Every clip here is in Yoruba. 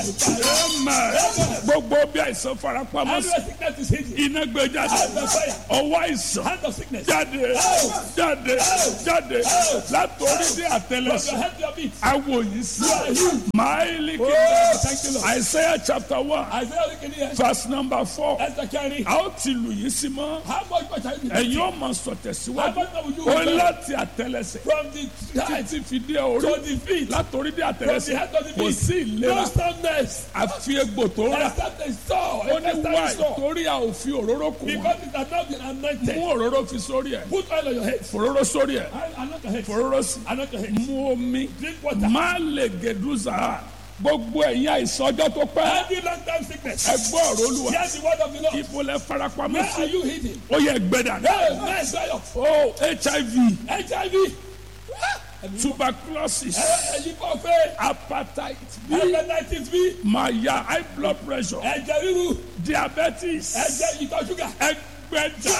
Amen. gbogbo bí àìsàn farapamọ́ sí Every sickness is hidden. iná gbé jáde Hand of fire. ọwọ́ àìsàn Hand of sickness. jáde jáde jáde látòrí dé From your àtẹlẹsẹ̀ head to your feet. awo yìí sí máìlì Oh, kìí thank you, Lord. Isaiah chapter one Isaiah looking here. verse number four Esther carry. a ó ti lù yín sí mọ́ How much more shall you be? ẹ̀yin ó máa sọ How tẹ̀síwájú much more will you ó be? láti àtẹlẹsẹ̀ From the head títí fi dé orí to the feet. látòrí dé From the àtẹlẹsẹ̀ head to the kò feet. sí No ìlera soundness. àfi egbò tó rà Except a saw. ó ní Except wá a saw. torí a ò fi òróró kù wọn Because it has not been mú anointed. òróró fi sórí ẹ̀ Put oil on your head. fòróró sórí ẹ̀ Anoint your head. fòróró sí Anoint your head. mú omi Drink water. má lè gèdúzà gbogbo ẹ̀yin àìsàn ọjọ́ tó pẹ́ Every long time sickness. ẹ gbọ́ ọ̀rọ̀ olúwa Hear the word of the Lord. ibo lẹ farapamọ́ Where sí are you hidden? ó yẹ gbẹdà Hey, man, dry up. o hiv HIV. tuberculosis Ẹyin kò fẹ́. hepatitis b Hepatitis B. maya high blood pressure Ẹ̀jẹ̀ ríru. diabetes Ẹ̀jẹ̀ ìtọ̀ ṣúgà. ẹgbẹ̀ta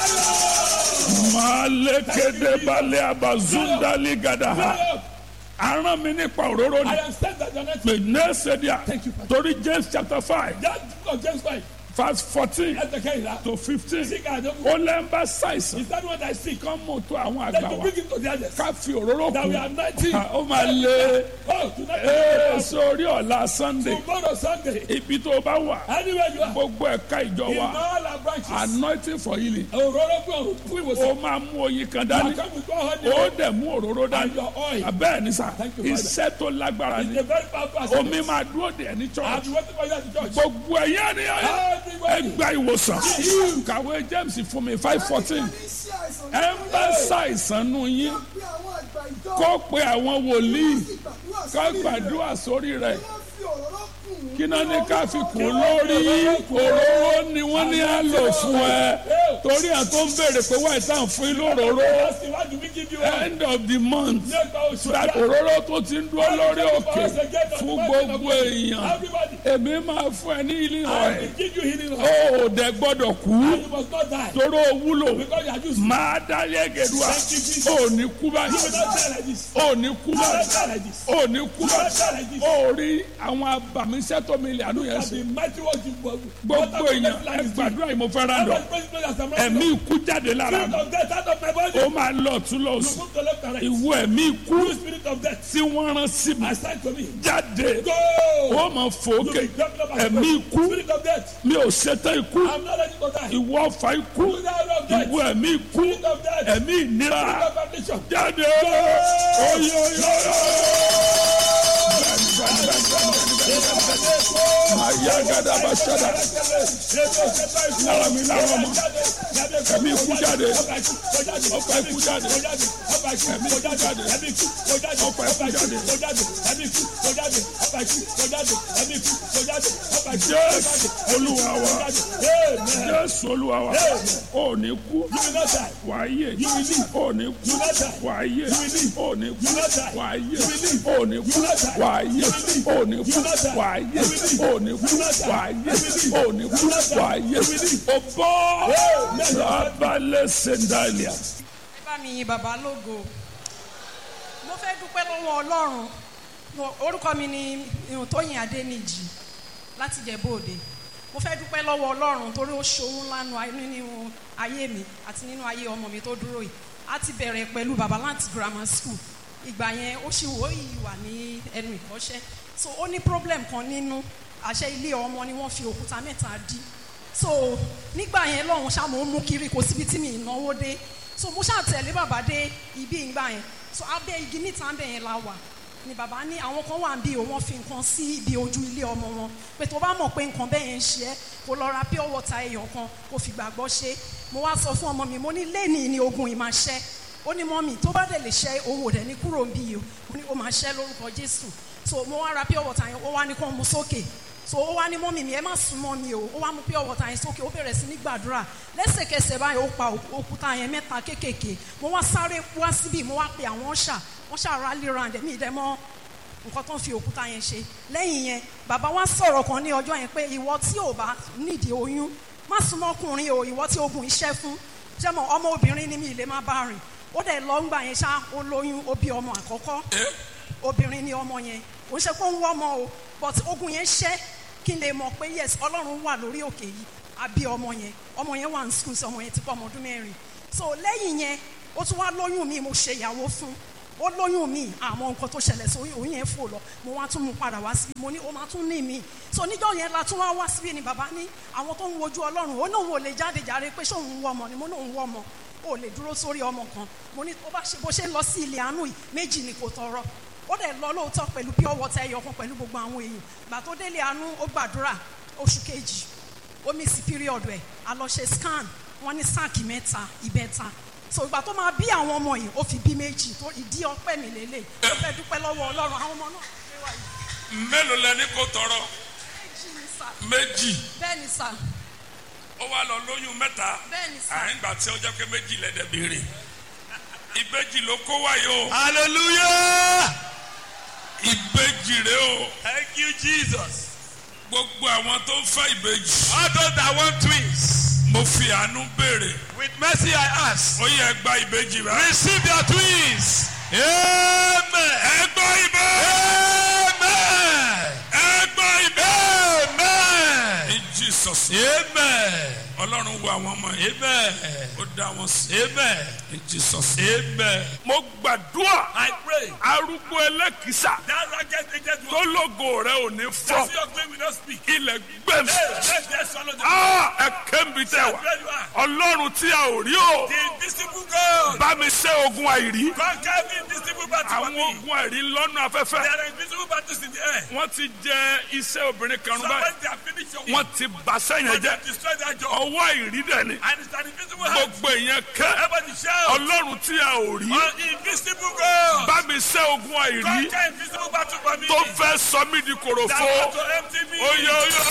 malekede balẹ̀ abazundali gadaha Dry up. aràn mi nípa òróró I ni am sent that you are not pé nẹ́ẹ̀sẹ̀díà Thank you, Father. torí james chapter five That book of James 5. verse fourteen Ẹ̀jẹ̀ kẹ́hìnrà. to fifteen Sick and don't ó lẹ́ ń bá ṣàìsàn Is that what I see? kán mọ̀ tó àwọn Then àgbà to wa bring him to the others. ká fi òróró That we kù are anointing. ó máa lé Oh, tonight. ee sórí ọ̀la sunday Tomorrow Sunday. ibi tó bá wà Anywhere you are. gbogbo ẹ̀ka ìjọ In wa all our branches. anointing for healing Òróró fún ọ̀run fún ó ìwòsàn. máa mú oyin kan You dání come with one honey ó dẹ̀ mú òróró and dání your oil. abẹ́ẹ̀ ni sà Thank you, Father. iṣẹ́ tó lágbára It's ni a very powerful omi asset. máa dúró dè ní I've church been waiting for you at the church. gbogbo ẹ̀yẹ́ ni Everybody. ẹgbà ìwòsàn kàwé james fún mi five fourteen ẹ ń bá ṣàìsàn nù yín kó pe àwọn wòlíì ká gbàdúrà sórí rẹ̀ kí náà ní ká fi kún lórí òróró ni wọ́n ní á lò fún ẹ torí à tó ń béèrè pé wáyé tá à ń fún yín lóróró Ask him, why do we give you one? end of the month Nígbà oṣù that ọjà. òróró tó ti ń dúró lórí òkè fún gbogbo èèyàn Everybody. èmi máa fún ẹ ní ilé I ọ̀rẹ́ will give you healing oil. ó ò dẹ gbọ́dọ̀ kú You must not die. toró wúlò Because you are used. máa dálé gèdúà ó ní kú You will báyìí not die like this. ó ní kú You will not báyìí die like this. ó ní kú You will not báyìí die like this. ó rí àwọn abàmíṣẹ́ tó mi lè àánú yẹn That sí the mighty work you work. gbogbo èèyàn ẹ gbàdúrà yìí mo fẹ́ rà lọ ẹ̀mí Ẹ̀mí. ikú jáde lára Spirit mi of death out of my body. ó máa lọ tún lọ You sùn move to left and right. ìwọ ẹ̀mí ikú You spirit of death. tí wọ́n rán sí mi Assign to me. jáde Go. ó máa fò You ókè be jumping up and ẹ̀mí down. ikú Spirit of death. mi ò ṣetán ikú I'm not ready to die. ìwọ ọ̀fà ikú You die of death. ìwọ ẹ̀mí ikú Spirit of death. ẹ̀mí ìnira Spirit of affliction. jáde ayagada basada lára mi lára ọmọ ẹ̀mí ikú jáde ọ̀fà ikú jáde ẹ̀mí ikú jáde ọ̀fà ikú jáde jésù olúwa wa jésù olúwa wa ò ní kú wàá yè ò ní kú wàá yè ò ní kú wàá yè ò ní kú wàá yè ò ní kú wàá yè ò ní kú wàá yè ò ní kú wàá yè o bọ́ rabalẹ̀ sẹ́ńdálíà. ẹ bá mi yin bàbá lógo mo fẹ́ dúpẹ́ lọ́wọ́ ọlọ́run Mo- orúkọ mi ni irun tóyìn adéníjì láti jẹ̀bóòde mo fẹ́ dúpẹ́ lọ́wọ́ ọlọ́run torí ó ṣohun lánàá nínú ayé mi àti nínú ayé ọmọ mi tó dúró yìí a ti bẹ̀rẹ̀ pẹ̀lú babalanti grammar school ìgbà yẹn ó ṣì wò yìí wà ní ẹnu ìkọ́ṣẹ́ so ó ní problem kan nínú àṣẹ ilé ọmọ ni wọ́n fi òkúta mẹ́ta dí so nígbà yẹn lọ́hùn ṣá mo ń mú kiri kò síbi tí mi ìnáwó dé so mo ṣáà tẹ̀lé bàbá dé ibi ìgbà yẹn so abẹ́ igi níta ń bẹ̀ yẹn la wà ni bàbá ní àwọn kan wà ń bí o wọ́n fi nǹkan sí ibi ojú ilé ọmọ wọn pé tó bá mọ̀ pé nǹkan bẹ́ẹ̀ yẹn ń ṣe ẹ́ kó lọ ra pure water èèyàn kan kó fi gbàgbọ́ ṣe mo wá sọ fún ọmọ mi mo ní lẹ́ẹ̀ni ni ogun yìí máa ṣẹ́ ó ní mọ́mì tó bá dẹ̀ lè ṣẹ́ owó rẹ̀ ní kúrò ń bí yìí o ó ní ó máa ṣẹ́ lórúkọ Jésù so mo wá ra pure water yẹn ó wá ní kó mu sókè so ó wá ní mọ́mì mi ẹ má sún mọ́ mi o ó wá mú pure water yẹn sókè ó bẹ̀rẹ̀ sí ní gbàdúrà lẹ́sẹ̀kẹsẹ̀ báyìí ó pa òkúta yẹn mẹ́ta kéékèèké mo wá sáré wá síbí mo wá pe àwọn ọ̀ṣà wọ́n ṣàrà lera ẹ̀ mí ìdẹ́mọ́ nǹkan tó ń fi òkúta yẹn ṣe lẹ́yìn yẹn bàbá wa sọ̀rọ̀ kan ní ọjọ́ yẹn pé ìwọ tí ò bá nídìí oyún má súnmọ́ ọkùnrin o ìwọ tí ogun iṣẹ́ fún jẹ́mọ̀ ọmọ obìnrin ni mi ì lè má bá rìn ó dẹ̀ lọ ńgbà yẹn ṣá ó lóyún ó bí ọmọ àkọ́kọ́ obìnrin ni ọmọ yẹn kò ń ṣe pé ó ń wọ́ ọmọ o but ogun yẹn ṣẹ́ kí n lè mọ̀ pé yes ọlọ́run wà lórí òkè yìí àbí ọmọ yẹn ọmọ yẹn wà ní school sí ọmọ yẹn ti pọ̀ ọmọ ọdún mẹ́rin so lẹ́yìn yẹn ó tún wá lóyún mi mo ṣe ìyàwó fún ó lóyún mi àmọ́ nǹkan tó ṣẹlẹ̀ sí oyún yẹn fò lọ mo wá tún mú padà wá síbi mo ní ó máa tún ní mi so níjọ́ yẹn la tún wá wá síbi ni bàbá ní àwọn tó ń wojú ọlọ́run ó náà wò lè jáde jàre pé ṣé òun wọ ọmọ ni mo náà ń wọ ọmọ ó lè dúró sórí ọmọ kan mo ní ó bá ṣe bó ṣe ń lọ sí ilé àánú yìí méjì ni kò tọrọ ó dẹ̀ lọ lóòótọ́ pẹ̀lú pure water ẹyọ kan pẹ̀lú gbogbo àwọn èèyàn gbà tó délé àánú ó gbàdúrà oṣù kejì ó miss period ẹ̀ a lọ ṣe scan wọ́n ní sáàkì mẹ́ta ìbẹ́ta so ìgbà tó máa bí àwọn ọmọ yìí ó fi bí méjì tó ìdí ọpẹ́ mi lélẹ̀ ó fẹ́ dúpẹ́ lọ́wọ́ ọlọ́run àwọn ọmọ náà ṣe wá yìí mélòó lẹni kó tọrọ méjì ni sà méjì bẹ́ẹ̀ ni sà ó wá lọ lóyún mẹ́ta bẹ́ẹ̀ ni sà àyìn gbà tí ó jẹ́ pé méjì lẹ́dẹ̀ béèrè ìbejì ló kó wáyé o Hallelujah. ìbejì rẹ o Thank you, Jesus. gbogbo àwọn tó ń fẹ́ ìbejì All those that want twins, mo fi àánú béèrè with mercy I ask, ó yẹ gba ìbejì rẹ. receive your twins. Amen. ẹ gbọ́ ìbejì Amen. ẹ gbọ́ ìbejì. Amen. in Jesus Amen. ọlọ́run wo àwọn ọmọ yìí Amen. ó dá wọn sí Amen. in Jesus. Amen. mo gbàdúrà I pray arúgbó ẹlẹ́kìsà that ragged agent tó will lógo rẹ ò ní fọ́ see your claim will not speak. ilẹ̀ gbẹ̀mí. Hey, let them swallow them. Ah, ẹ kébi tẹ wá Where you are. ọlọ́run tí a ò rí o The invisible God. bá mi ṣe ogun àìrí Conquer the invisible battle for àwọn me. ogun àìrí lọ́nà afẹ́fẹ́ There are invisible battles in the air. wọ́n ti jẹ iṣẹ́ obìnrin kan So báyìí when they have finished your wọ́n work, ti bà sẹ́yìn they jẹ́ have destroyed that job. ọwọ́ àìrí dẹ̀ ni And it's an invisible hand. gbogbo èèyàn kẹ́ Everybody shout. ọlọ́run tí a ò rí On invisible God. bá mi ṣe ogun àìrí Conquer invisible battle for me. tó fẹ́ sọ mí di That kòròfo want to empty me. oyè oyè